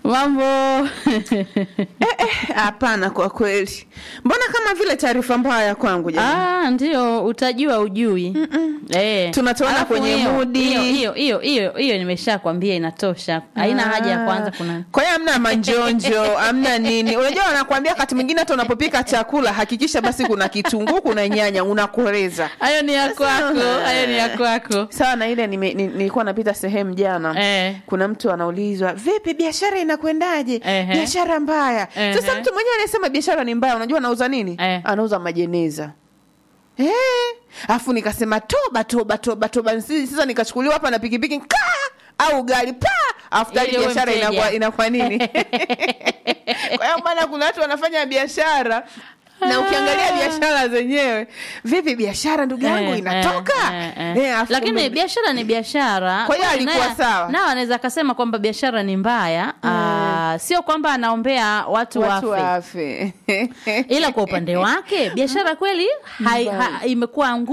mambo Hapana, kwa kweli, mbona kama vile taarifa mbaya kwangu jamani. ah, ndio utajua ujui eh. Tunatoana Alafu kwenye hiyo- mudi. hiyo hiyo hiyo hiyo hiyo nimeshakwambia inatosha haina haja ya kwanza kuna Kwa hiyo hamna manjonjo, hamna nini. Unajua wanakuambia wakati mwingine hata unapopika chakula hakikisha basi kuna kitunguu, kuna nyanya, unakoreza. hayo ni ya kwako hayo ni ya kwako Sawa na ile nime- ni- nilikuwa napita sehemu jana eh. kuna mtu anaulizwa vipi biashara inakwendaje Ehe. biashara mbaya Ehe. sasa mtu mwenyewe anasema biashara ni mbaya unajua anauza nini Eh. anauza majeneza Eh, alafu nikasema toba toba toba toba Sisi- sasa nikachukuliwa hapa na pikipiki ka au gari pa alafu tayari Ili uwe biashara mteja. inakuwa inakuwa nini kwa hiyo bana kuna watu wanafanya biashara na ukiangalia biashara zenyewe vipi biashara ndugu yangu Eh, inatoka eh, eh, Eh, eh. alafu lakini kumbe- biashara ni biashara Kwa hiyo Kwani alikuwa naye- sawa. nao anaweza akasema kwamba biashara ni mbaya ah, sio kwamba anaombea watu, watu wafe wafe ila kwa upande wake biashara kweli hai, ha, imekuwa ngumu